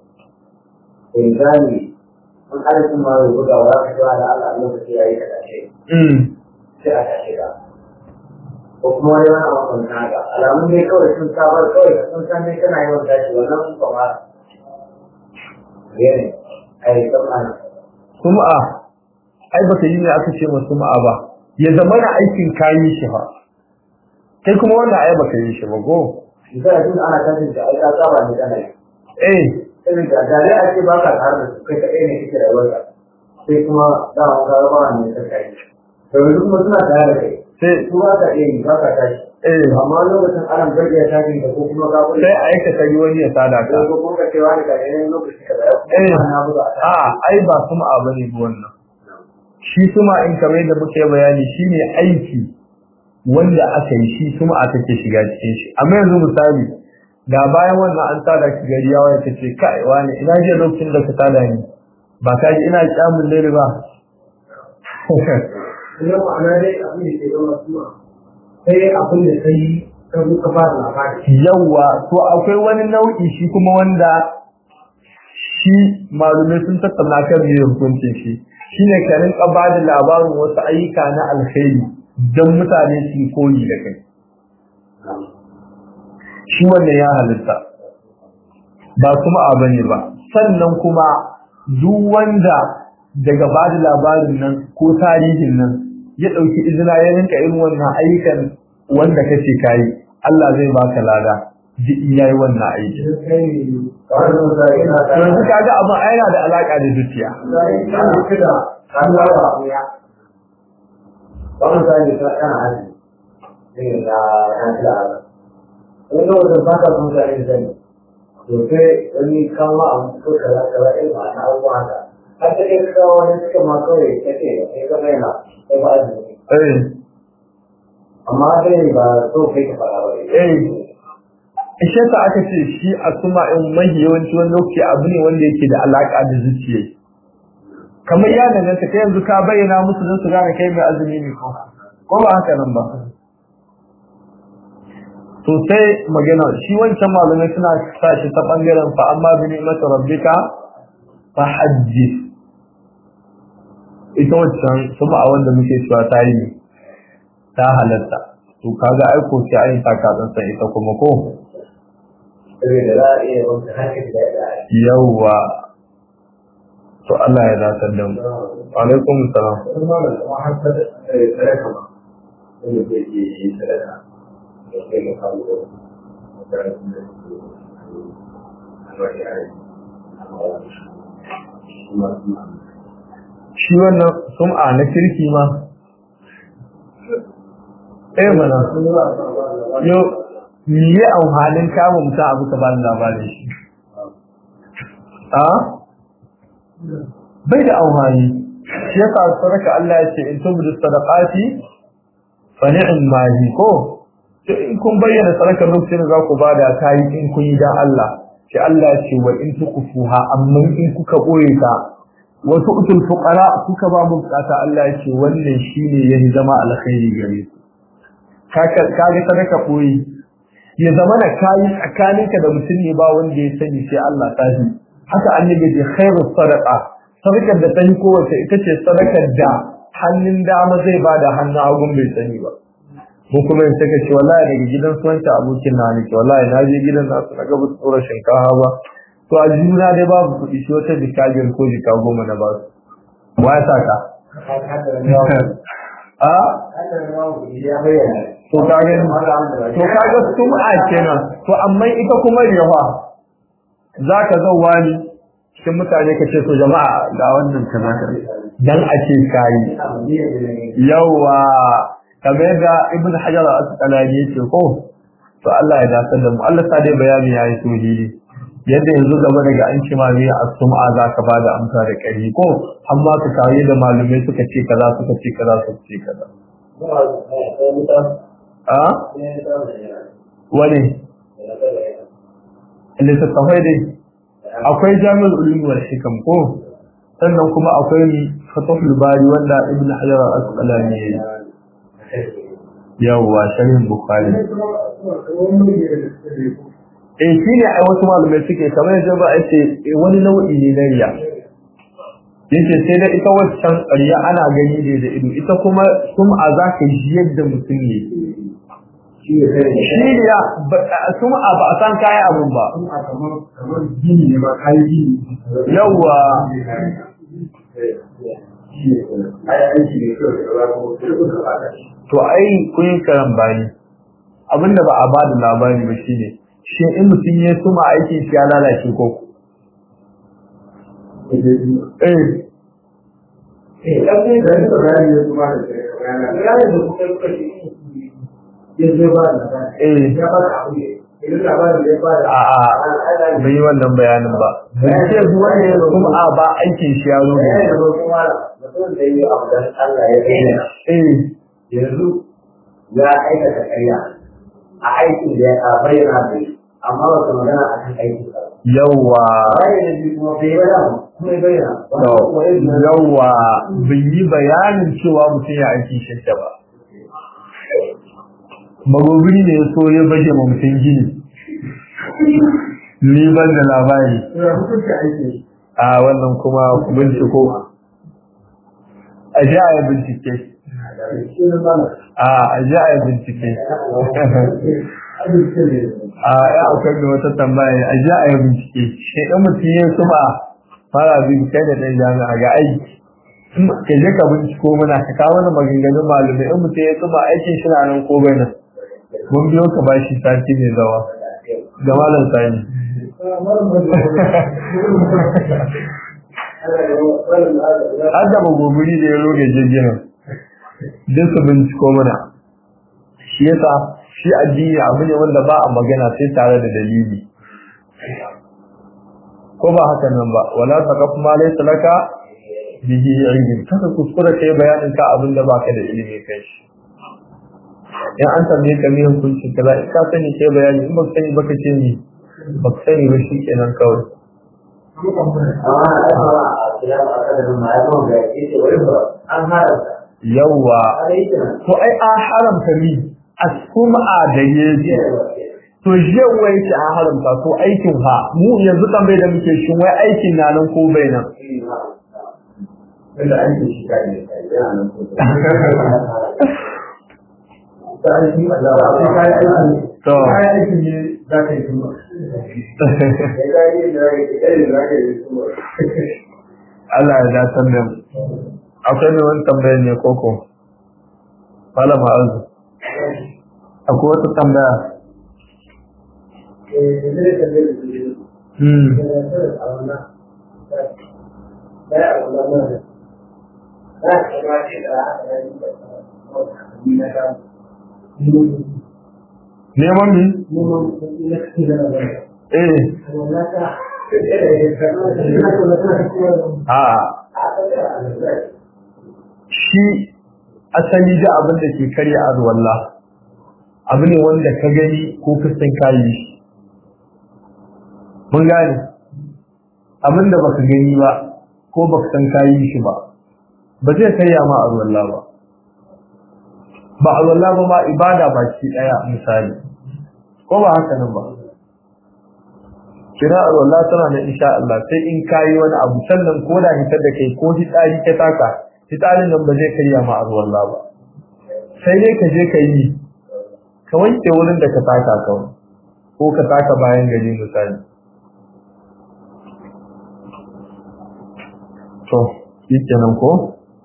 Inzali mun hali kuma ya buga wa ka cewa da Allah lokaci yayi ka dace. mm Sai a tashi ka. Ko kuma wani wani abu kan haka. Alamun dai kawai sun sabar kawai sun san dai kana yawan tashi wannan kuma Gene, ai tsammani. sum'a ai baka yi ne aka ce ma sum'a ba ya zama na aikin kayi shi fa kai kuma wannan ai baka yi shi ba go Misali tun ana tashin da ai ka saba ne kana yi. eh Irin da da dai ake baka tare da su kai kaɗai ne kake rayuwarka. Sai kuma da wani ka raba ne ka kai. To yanzu kuma suna tare da kai. sai Su ba ka iya yi ba ka tashi. eh Amma lokacin ana gargaɗi tashin da ko kuma ka kuɗi. sai aikata yi wani ya sada ka Ko kuma ka ce wani ka ne lokaci ka da Eh. na buga a a ai ba sum'a bane ba wannan shi suma in kamar yadda muke bayani shine aiki wanda aka yi shi sum'a take shiga cikin shi amma yanzu misali da bayan wannan an tada ki gari yawa ya ce kai wani ina je lokacin da ka tada ni ba ka ji ina kyamun lere ba Ina ma'ana dai abin da ke zama suna. Sai abin da sai ka ka fara labari. yawa to akwai wani nau'i shi kuma wanda shi malumai sun tattauna kan me hukuncin shi shine ka rinka ba da labarin wasu ayyuka na alkhairi don mutane su yi koyi da kai shi wannan ya halitta ba kuma abu ne ba sannan kuma duk wanda daga ba da labarin nan ko tarihin nan ya ɗauki izina ya rinka irin wannan ayyukan wanda kace kayi Allah zai baka lada duk in yayi wannan aiki kamar da misali ina to yanzu kaga abin ai yana da alaka da zuciya kana kida kan lawa ya ba misali ka kana haji ne da kan kida in ga wanda ba ka son sai da to sai wani kama a ko kaza kaza eh ba na abuwa haka har da kai ka wani suka ma kawai kace kai ka bayyana kai ba azumi eh amma dai ba so kai ka fara ba eh ishe ta aka ce shi a suma in mahi yawanci wani lokaci abu ne wanda yake da alaka da zuciya kamar ya danganta kai yanzu ka bayyana musu don su gane kai mai azumi ne ko ko ba haka nan ba to sai magana shi wancan malamai suna sa shi ta bangaren fa amma bi ni'mati rabbika fa haddith ita wancan kuma a wanda muke cewa ta yi ta halatta to kaga aiko sai ayin taka san ita kuma ko saboda za a iya wata hankali da ya yawwa to Allah ya dace da mu alaikum salam kuma da kuma har da sadaka ma wanda zai iya yi sadaka da kai ga kawo da makarantun da su alwari a rai kuma suna shi wannan sum'a na kirki ma eh mana yo miye amfanin kama mutum abu ka bani labarin shi a bai da amfani shi yasa sadaka Allah ya ce in tubu sadaqati fa ni'm ma hi ko to in kun bayyana sadakar lokacin da za ku bada ta yi in kun yi dan Allah sai Allah ya ce wa in tukufuha amma in kuka boye ta wasu utul fuqara kuka ba mu bukata Allah ya ce wannan shine yayi zama alkhairi gare ku kaga kaga sadaka boye ya zama na kayi tsakaninka da mutum ne ba wanda ya sani sai Allah ta shi haka annabi ya khairu sadaqa sadakar da ta yi kowace ita ce sadakar da hannun dama zai bada hannun hagun bai sani ba ko kuma in saka ce wallahi daga gidan suwanta abokin na ne wallahi na je gidan na su naga basu tsora shinkafa ba to a juna dai babu kuɗi shi wata jika biyar ko jika goma na basu wa ya saka a ya bayyana to kaga to kaga sum'a kenan to amma ita kuma riyawa zaka zauwa ni cikin mutane kace to jama'a ga wannan kaza kaza dan ake kai yawa kamar da ibn hajar al-asqalani yake ko to Allah ya dace da mu Allah sa dai bayani yayi tauhidi yadda yanzu gaba daga an ci mami a sum'a zaka bada amsa da kari ko amma ka kawo da malumai suka ce kaza suka ce kaza suka ce kaza a wani littattafai dai akwai jami'ar ulumi wal hikam ko sannan kuma akwai fatahul bari wanda ibn hajar al-asqalani yayi yawwa sharhin bukhari eh shine ai wasu malamai suke kamar yadda ba ce wani nau'i ne na riya yace sai da ita waccan riya ana gani ne da ido ita kuma sum'a zaka ji yadda mutum ne shi riya sum'a ba a san kai abun ba kamar gini ne ba kai gini yawwa ai aiki ne kawai da ba ko da ba to ai kun yi karan bani abinda ba a ba da labari ba shine shi in mutum ya suma aikin shi ya lalace ko eh eh dan ne da su rani ne kuma da rani da kuka kuka shi ya zo ba da eh ya ba da abu ne idan labarin da ya ba da a a bai yi wannan bayanin ba bai ce wanda ya suma ba aikin shi ya zo ya da kuma mutum da yi abu dan Allah ya bayyana eh yanzu ya aikata ƙarya a aikin da ya bayyana da shi amma ba ka magana a kan aikin ba. yawa Bayan da shi kuma bai bayyana kuma ya bayyana. yawa bai yi bayanin cewa mutum ya aikin shi ba magobiri ne ya so ya baje ma mutum gini ni ban da labari Ya hukunta aiki. a wannan kuma ku binciko a ji a yi bincike Shi ne mana. a a ji a yi bincike Abin ne. a ya akwai da wata tambaya a ji a yi bincike shi ɗan mutum ya su ba fara bin kai da ɗan jami'a ga aiki ka je ka binciko mana ka kawo mana maganganun malumai in mutum ya su ba aikin shi na nan ko bai nan mun biyo ka bashi sati mai zawa ga malam sani adaba gobiri da ya roge jirgin duk su binciko mana shi yasa shi addini abu ne wanda ba a magana sai tare da dalili ko ba haka nan ba wala taqaf ma laysa laka bihi ilm kada kuskura kai bayanin ka abin da baka da ilimi kai shi in an tambaye ka me hukunci kaza in ka sani kai bayani in baka sani baka ce ni baka sani ba shi kenan kawai yawwa to ai an haramta mi asuma da yaji to yau wai ki an haramta to aikin ha mu yanzu kan bai da muke shin wai aikin na nan ko bai nan Wanda aikin shi kai ne kai yana nan ko to Allah ya dace da mu akwai ne wani tambaya ne koko malama azu akwai wata tambaya hmm neman mi eh a shi asali da abin da ke karya arwallah abu ne wanda ka gani ko ka san kayi shi mun gane abin da baka gani ba ko baka san kayi shi ba ba zai karya ma arwallah ba ba arwallah ba ma ibada baki daya misali ko ba haka nan ba kira arwallah tana da insha Allah sai in kayi wani abu sannan ko da hitar da kai ko hitsari ka taka fitarin nan ba zai karya ma arwalla ba sai dai ka je ka yi ka wanke wurin da ka taka kawai ko ka taka bayan gari misali to shi kenan ko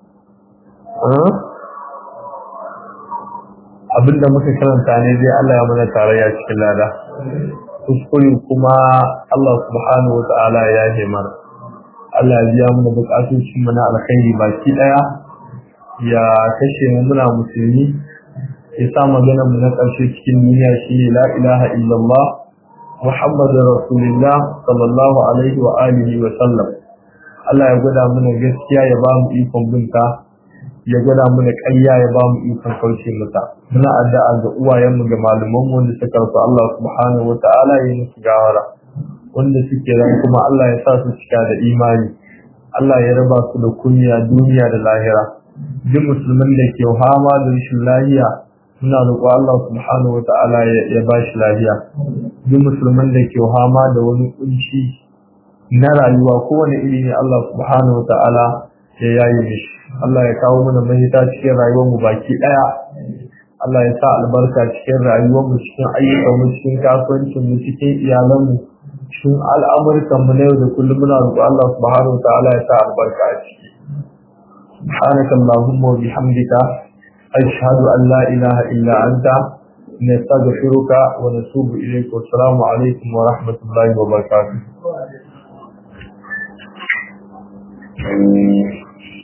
abinda muka karanta ne dai Allah ya mana tarayya cikin lada kuskure kuma Allah subhanahu wa ta'ala ya yi mana Allah ya biya mana bukatun mu na alkhairi baki daya ya kashe mu muna musulmi ya sa magana mu na ƙarshe cikin duniya shine la ilaha illallah muhammadur rasulullah sallallahu alaihi wa alihi wa sallam Allah ya gwada mana gaskiya ya ba mu ikon binta ya gwada mana ƙarya ya ba mu ikon kauce mata muna addu'a ga uwayenmu ga malamanmu wanda suka rasu Allah subhanahu wa ta'ala ya musu gawara wanda suke ran kuma Allah ya sa su cika da imani Allah ya raba su da kunya duniya da lahira duk musulmin da ke hama da rashin lahiya muna roƙo Allah subhanahu wa ta'ala ya ba shi lahiya duk musulmin da ke hama da wani kunci na rayuwa kowane iri ne Allah subhanahu wa ta'ala ya yayi mishi Allah ya kawo mana mahita cikin rayuwar mu baki daya Allah ya sa albarka cikin rayuwar mu cikin ayyukan mu cikin kasuwancin mu cikin iyalan mu cikin al'amurkan mu na yau da kullum muna roƙo Allah subhanahu wa ta'ala ya sa albarka a ciki سبحانك اللهم وبحمدك أشهد أن لا إله إلا أنت نستغفرك ونتوب إليك والسلام عليكم ورحمة الله وبركاته